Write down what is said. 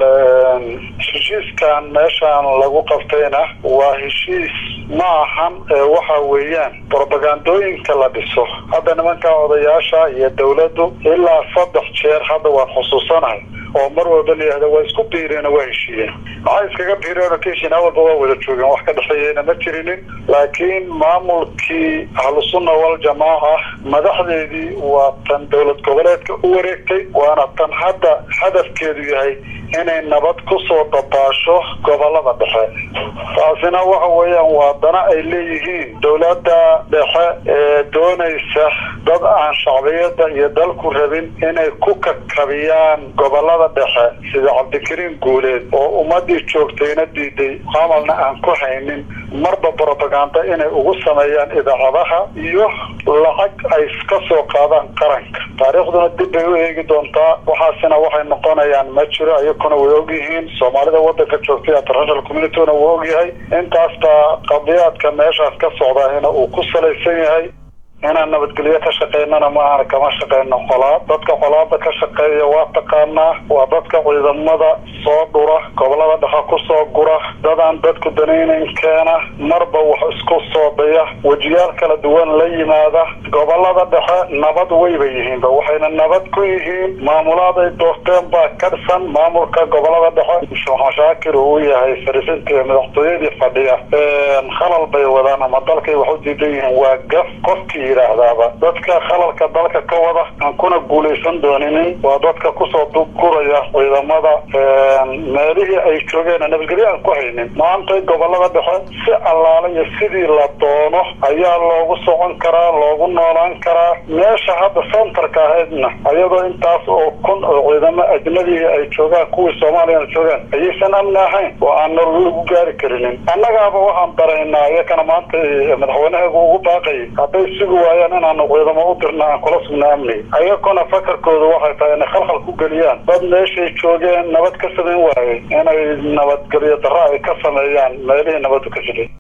heshiiskan meeshaan lagu qabtayna waa heshiis ma ahan waxa weeyaan brobagandooyinka la dhiso hadda nimanka odayaasha iyo dawladdu ilaa saddex jeer hadda waan xusuusanahay oo mar walba layihahda waa isku biireen waa heshiiyeen maxay iskaga biireen oo ka heshiin awalba waa wada joogeen wax ka dhexeeyeyna ma jirinin laakiin maamulkii ahlusunna waljamaaca madaxdeedii waa tan dowlad goboleedka u wareegtay waana tan hadda hadafkeedu yahay inay nabad kusoo dabaasho gobolada dhexe taasina waxa weeyaan waa dana ay leeyihiin dowladda dhexe ee doonaysa dad aan shacbiyada iyo dalku rabin inay ku kakabiyaan gobolada dhexe sida cabdikariin guuleed oo ummadii joogtayna diiday camalna aan ku haynin marba brobaganda inay ugu sameeyaan idaacadaha iyo lacag ay ka soo qaadaan qaranka taariikhduna dib bay u eegi doontaa waxaasina waxay noqonayaan ma jiro iyakuna way ogyihiin soomaalida wadanka joogtay international communituna wuu ogyahay intaasba qadiyaadka meeshaas ka socdaahina uu ku salaysan yahay inaan nabadgelyo ka shaqeynana maahan kama shaqeyno colaad dadka colaada ka shaqeeya waa taqaanaa waa dadka ciidamada soo dhura gobolada dhexe kusoo gura dadaan dadku danaynayn keena marba wax isku soo daya wejiyaal kala duwan la yimaada gobolada dhexe nabad wayba yihiinba waxayna nabad ku yihiin maamulaaday doorteen baa ka dhisan maamulka gobolada dhexe maxamed shaakir uu yahay fariisinta madaxtooyadii fadhiya khalal bay wadaan ama dalkay wax u diidan yihiin waa gaf qofkii yidhaahdaaba dadka khalalka dalka ka wada aan kuna guulaysan dooninin waa dadka kusoo duguraya ciidamada meelihii ay joogeen nabadgelyo aan ku haynin maanta gobolada dhexe si allaale iyo sidii la doono ayaa loogu socon karaa loogu noolaan karaa meesha hadda centerka ahaydna ayadoo intaas oo kun oo ciidamo ajnadii ay joogaan kuwii soomaaliyana joogaan ayaysan amni ahayn oo aan nolol lagu gaari karinin annagaaba waxaan daraynaa iyakana maanta madaxweynaheegu ugu baaqayay hadday sugi waayaan inaanu ciidamo u dirna aan kula sugna amni ayakuna fakarkoodu waxay tahay inay khalkhal ku geliyaan dad meeshay joogeen nabad ka samayn waayey inay nabadgelyo darra ay ka sameeyaan meelihii nabaddu ka jiray